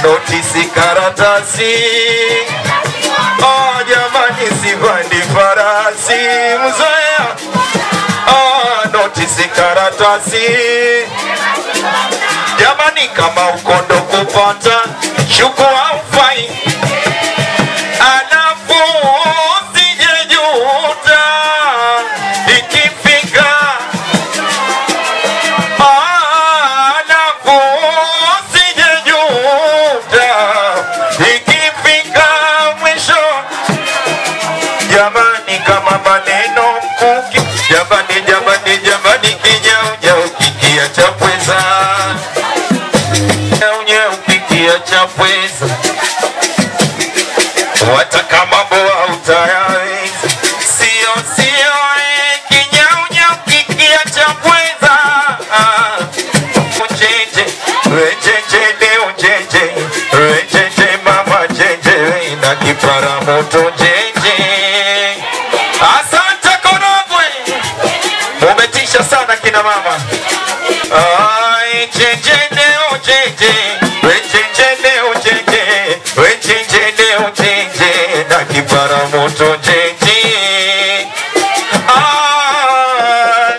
notisi karatasi oh, jamani sipandi farasi mzoea oh, notisi karatasi jamani kama ukondo kupata chukua ufai alafu usijejuta ikifika alafu usijejuta ikifika mwisho jamani kama maneno mkuki jamani jamani jamani kijaujau kikia cha pweza unyeu kikia cha pweza wataka mambo hautayaweza sio sio eh, kinyaunyau kikia cha pweza Ah, ujeje wejeje leo jeje wejeje mama jeje we na kipara moto jeje asante korogwe umetisha sana kina mama Ai, jeje leo jeje wejeje leo jeje wejeje leo jeje na kipara moto jeje Ai,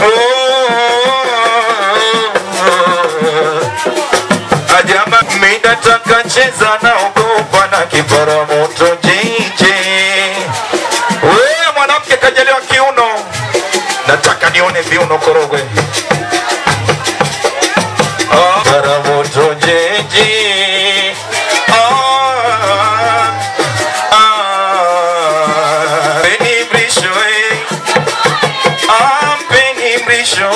oh, Ajama minataka cheza na ogopa na kipara moto jeje wewe mwanamke kajaliwa kiuno nataka nione viuno korogwe Oh, para moto jeje Ah, ah, Penny Brisho, eh. Ah, Penny Brisho.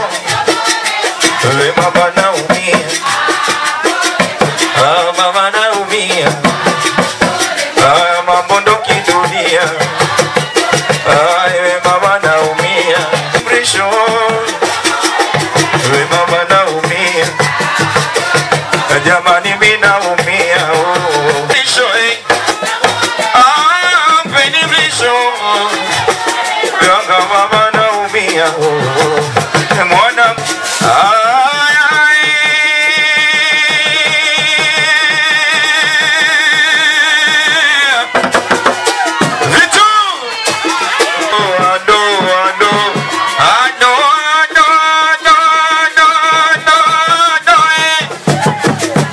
We mama naumia Ah, mama naumia Ah, mambo ndo kidunia Ah, we mama naumia Brisho we mama naumia jamani mi naumia oh. Brisho, eh. Ah, Penny Brisho. Yanga mama naumia oh. mwana Ay, ay. Vitu Ando, ando, ando, ando, ando, ando, ando, ando, eh.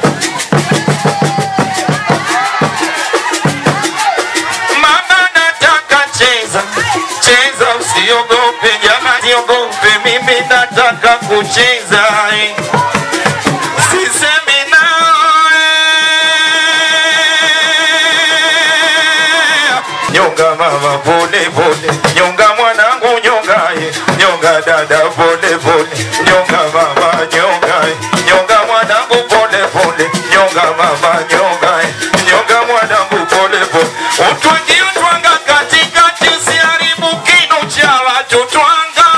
Mama nataka cheza, cheza usiogope jamani, siogope mimi nataka kucheza eh. Sisemi nawe. Nyonga mama pole pole, nyonga mwanangu nyonga eh. nyonga dada pole pole, nyonga mama nyonga eh. nyonga mwanangu pole pole, nyonga mama nyonga eh. nyonga mwanangu pole pole. Utwangi utwanga katikati, usiharibu kinu cha watu twanga.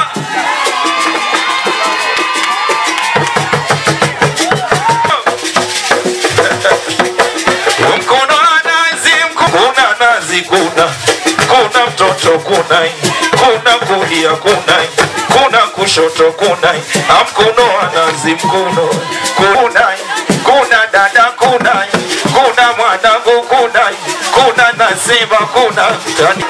Mkono wa nazi, mko- kuna nazi, kuna kuna mtoto, kuna kuna kulia, kuna kuna kushoto, kuna Ah, mkono wa nazi, mkono kuna kuna dada, kuna kuna mwanangu, kuna kuna nasema, kuna Tani-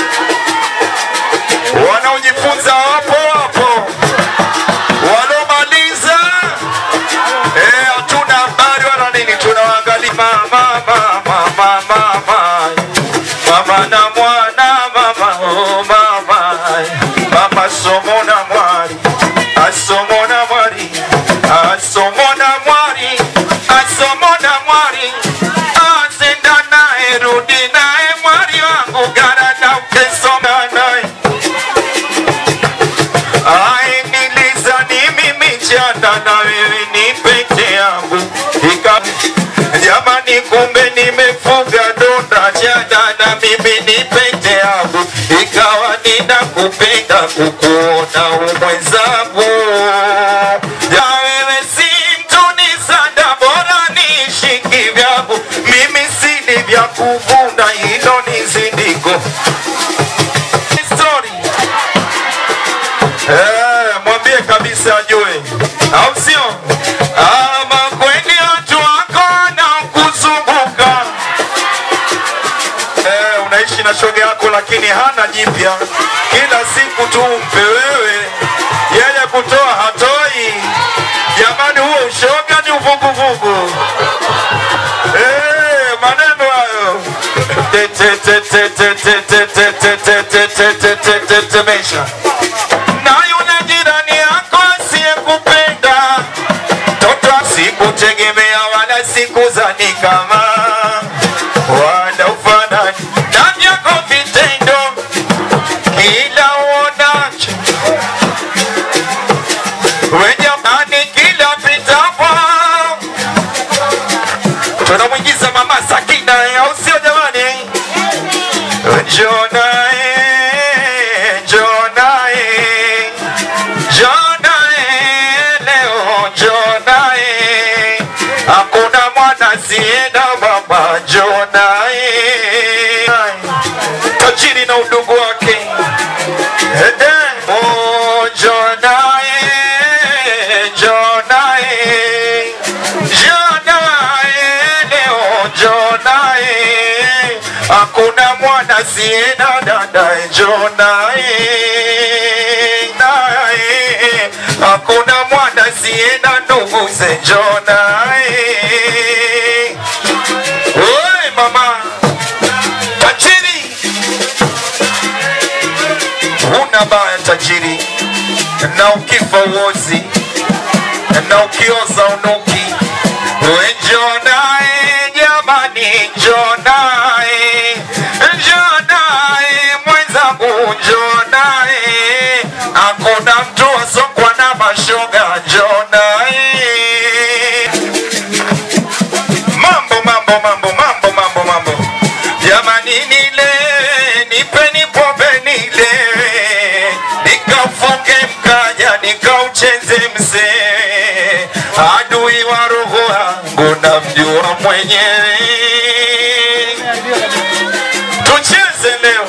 wanaojifunza wapo wapo, walomaliza Eh, hatuna habari wala nini, tunawaangalia mama, mama, mama, mama, mama na mwana, mama, oh, mama, mama somo na mwari, asomo na mwari, asomo na mwari, asomo na mwari, azenda naye, rudi naye mwari wangu, gara na ukesoma naye Ai, nilizani mimi jana na wewe ni pete yangu Ika, jamani kumbe nimefuga donda jana na mimi ni pete yangu ikawa ninakupenda kukuona umwenzangu ya wewe si mtu ni sanda bora nishiki vyangu mimi sini vya kuvuna hilo ni zindiko Story. Eh, mwambie kabisa ajue, au sio? Ama kweli watu wako na jipya kila siku tu mpe wewe, yeye kutoa hatoi. Jamani, huo ushoga ni uvuguvugu. Eh, maneno hayo Te- te- te- te- te- te- te- te- te- te- te- te- te- te- te- temesha na yule jirani yako asiyekupenda toto sikutegemea wala sikuzani kama wala ufanani na vyako vitendo kila uonacho wejamani kila pitapo tunamwingiza mama Sakina au sio jamani? Jonae, Jonae, Jonae, leo Jonae, hakuna mwana sienda mama Jonae, tajiri na udugu wake Ede, oh Jonae, Jonae, Jonae, leo Jonae, hakuna mwana siena dadae Jonae, nae, hakuna mwana siena nduguze Jonae. Oi mama, tajiri, huna baya tajiri, na ukifa uozi na ukioza unuki. We Jonae, jamani Jonae, Jonae mwenzangu Jonae, hakuna mtu asokwa na mashoga Jonae. Mambo mambo mambo mambo mambo mambo, jamani nile nipeni pombe nile, nikaufunge mkaja nikaucheze mzee, adui wa roho yangu namjua mwenyewe. Tucheze leo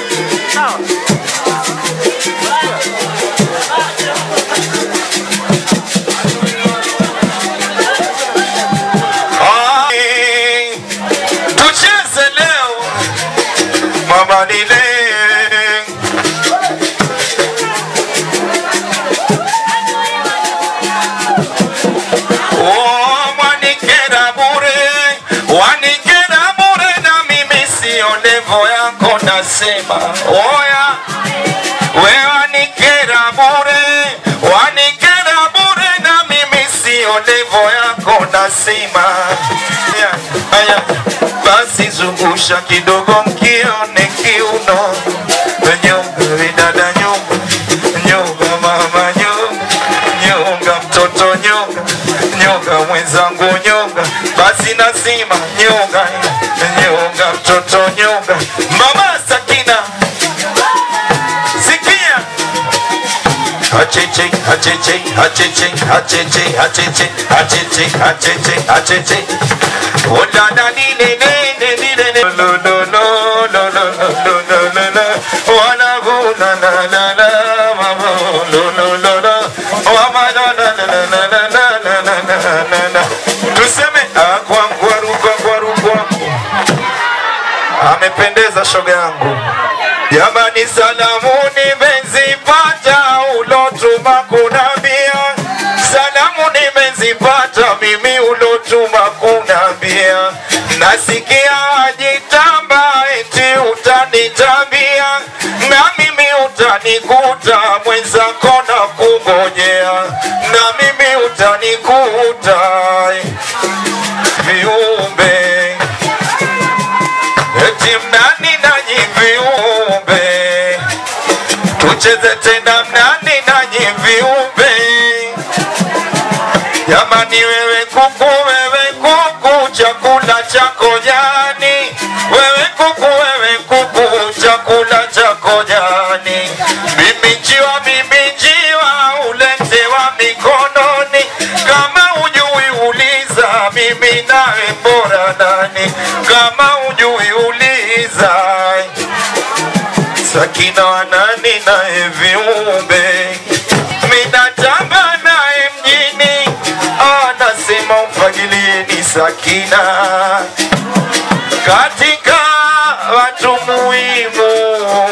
Ai, tucheze leo mama nile Oh, mwanikera bure, wanikera bure na mimi sio levo yako nasema oya we wanikera bure, wanikera bure na mimi sio levo yako nasema Aya, aya, basi zungusha kidogo mkione kiuno nyonga vidada nyonga nyonga mama nyonga nyonga mtoto nyonga nyonga mwenzangu nyonga basi nasima nyonga nyonga mtoto nyonga mama Sakina sikia Hacheche, hacheche, hacheche, hacheche, hacheche, hacheche, hacheche, hacheche. Oh la la li le le le li le le. Lo lo lo lo lo lo lo lo lo lo. Wala gu la la la la ma ma lo lo lo lo. Wa ma la la la la la la la la la la la la. Tuseme akwa ngwaru kwa ngwaru kwa. Amependeza shoga yangu. Jamani, salamu nimezipata ulotuma kunambia, salamu nimezipata mimi ulotuma kunambia, nasikia ajitamba eti utanitambia, na mimi utanikuta mwenzako na kungojea, na mimi utanikuta viumbe eti mnani nanyi viumbe, tucheze tena mnani nanyi viumbe. Jamani, wewe kuku, wewe kuku, chakula chako jani, wewe kuku, wewe kuku, chakula chako jani. Mimi njiwa, mimi njiwa, uletewa mikononi, kama ujui uliza, mimi nawe bora nani? Kama ujui uliza, Sakina wanani naye viumbe minatamba naye mjini, anasema mfagilieni Sakina katika watu muhimu